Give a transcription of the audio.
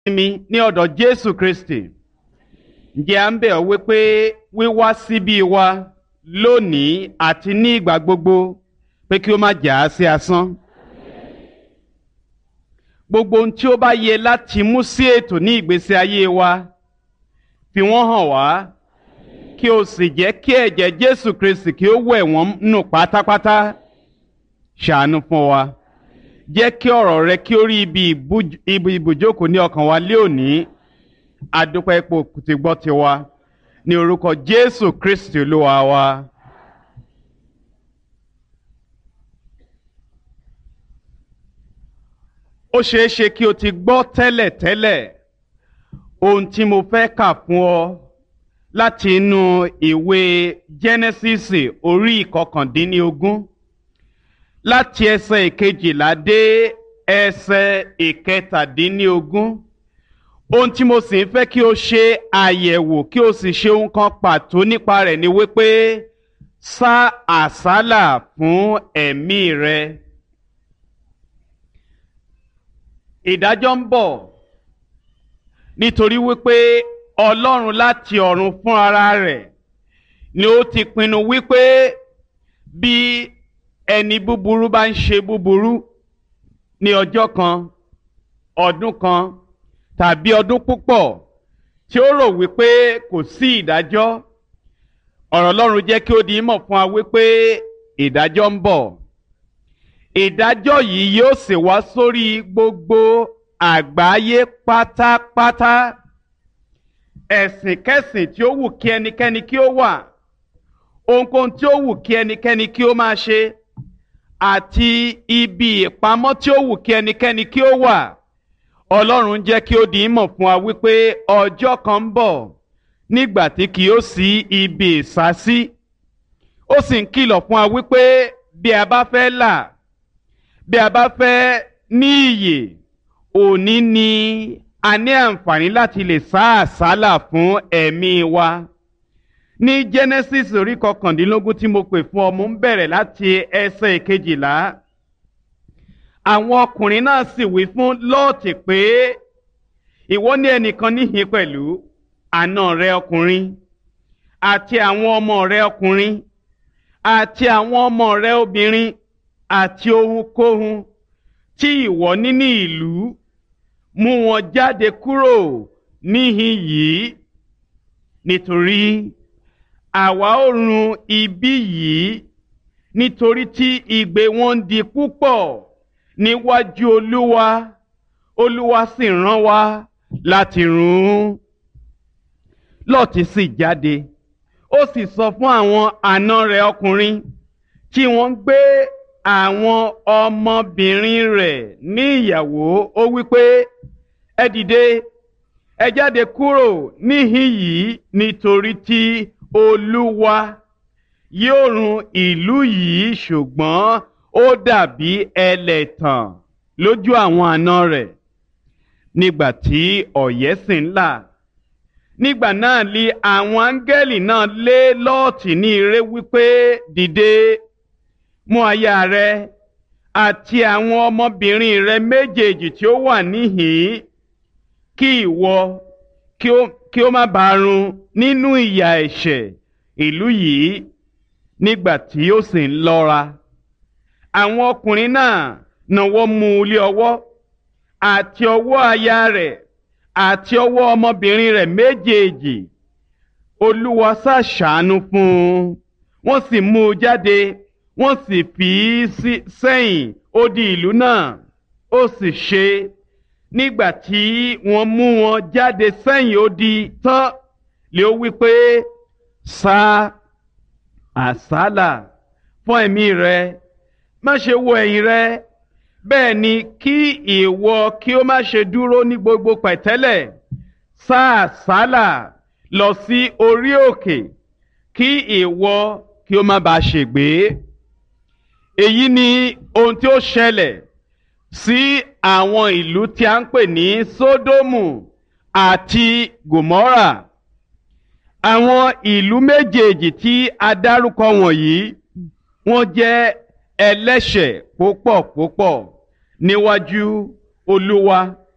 mi ní ọ̀dọ̀ Jésù Kristi ǹjẹ́ à ń bẹ̀ ọ́ wípé wíwá síbí wa lónìí àti ní ìgbà gbogbo pé kí ó má jà á sí asán gbogbo ohun tí ó bá yẹ láti mú sí ètò ní ìgbésí ayé wa fi wọ́n hàn wá kí o sì jẹ́ kí ẹ̀jẹ̀ Jésù Kristi kí ó wẹ̀ wọ́n nù pátápátá ṣàánú fún wa jẹ́ kí ọ̀rọ̀ rẹ kí ó rí ibi ibùjókòó ní ọkàn wa lé òní adúpẹ́ ipò tí gbọ́ ti wa ní orúkọ Jésù Kristi Olúwa wa. ó ṣeé ṣe kí o ti gbọ́ tẹ́lẹ̀ tẹ́lẹ̀ ohun tí mo fẹ́ kà fún ọ láti inú ìwé Jẹ́nẹ́sísì orí ìkọkàndínlógún láti ẹsẹ̀ ìkejìlá dé ẹsẹ̀ ìkẹtàdínlógún ohun tí mo sì ń fẹ́ kí o ṣe àyẹ̀wò kí o sì ṣe ohun kan pàtó nípa rẹ̀ ni wípé sá àsálà fún ẹ̀mí rẹ. ìdájọ́ ń bọ̀ nítorí wípé Ọlọ́run láti ọ̀run fún ara rẹ̀ ni ó ti pinnu wípé bí ẹni búburú bá ń ṣe búburú ní ọjọ́ kan ọdún kan tàbí ọdún púpọ̀ tí ó rò wípé kò sí ìdájọ́ ọ̀rọ̀ Ọlọ́run jẹ́ kí ó di mọ̀ fún wa wípé ìdájọ́ ń bọ̀ ìdájọ́ yìí yóò sì wá sórí gbogbo àgbáyé pátápátá ẹ̀sìnkẹ́sìn tí ó wù kí ẹnikẹ́ni kí ó wà ohunkóhun tí ó wù kí ẹnikẹ́ni kí ó máa ṣe àti ibi ìpamọ́ tí ó wù kí ẹnikẹ́ni kí ó wà Ọlọ́run jẹ́ kí ó di mọ̀ fún wa wípé ọjọ́ kan ń bọ̀ nígbà tí kì yóò sí ibi ìsásí ó sì ń kìlọ̀ fún wa wípé bí a bá fẹ́ là bí a bá fẹ́ ní iyè òní ni a ní àǹfààní láti lè sá àsálà fún ẹ̀mí wa ní Genesis orí kọkàndínlógún tí mo pè fún ọ mo ń bẹ̀rẹ̀ láti ẹsẹ̀ ìkejìlá àwọn ọkùnrin náà sì wí fún Lọ́ọ̀tì pé ìwọ ní ẹnìkan níhìn pẹ̀lú àna rẹ ọkùnrin àti àwọn ọmọ rẹ ọkùnrin àti àwọn ọmọ rẹ obìnrin àti ohunkóhun tí ìwọ ní ní ìlú mú wọn jáde kúrò níhìn yìí nítorí àwa ó run ibi yìí nítorí tí igbe wọn ń di púpọ̀ níwájú olúwa olúwa sì rán wa láti run ún lọ́ọ̀tì sì jáde ó sì sọ fún àwọn àna rẹ̀ ọkùnrin tí wọ́n ń gbé àwọn ọmọbìnrin rẹ̀ ní ìyàwó ó wípé ẹ dìde ẹ jáde kúrò níhìn yìí nítorí tí olúwa yóò run ìlú yìí ṣùgbọ́n ó dàbí ẹlẹ́tàn lójú àwọn àna rẹ̀ nígbà tí ọ̀yẹ́ sì ń là nígbà náà li àwọn áńgẹ́lì náà lé lọ́ọ̀tì ní ire wípé dìde mú aya rẹ àti àwọn ọmọbìnrin rẹ méjèèjì tí ó wà níhìn kí ìwọ kí ó má bàa run nínú ìyà ẹ̀ṣẹ̀ ìlú yìí nígbà tí ó sì ń lọ́ra àwọn ọkùnrin náà náwó mú un lé ọwọ́ àti ọwọ́ aya rẹ̀ àti ọwọ́ ọmọbìnrin rẹ̀ méjèèjì olúwa ṣàṣàánú fún un wọ́n sì mú un jáde wọ́n sì fi í sẹ́yìn odi ìlú náà ó sì ṣe nígbà tí wọ́n mú wọn jáde sẹ́yìn odi tán lé ó wí pé sá àsálà fún ẹ̀mí rẹ má ṣe wo ẹ̀yìn rẹ bẹ́ẹ̀ ni kí ìwọ kí ó má ṣe dúró ní gbogbo pẹ̀tẹ́lẹ̀ sá àsálà lọ sí orí òkè kí ìwọ kí ó má bàa ṣègbé èyí ni ohun tí ó ṣẹlẹ̀ sí àwọn ìlú tí a ń pè ní Sódómù àti Gòmórà àwọn ìlú méjèèjì tí a dárúkọ wọ̀nyí wọ́n jẹ́ ẹlẹ́ṣẹ̀ púpọ̀ púpọ̀ níwájú Olúwa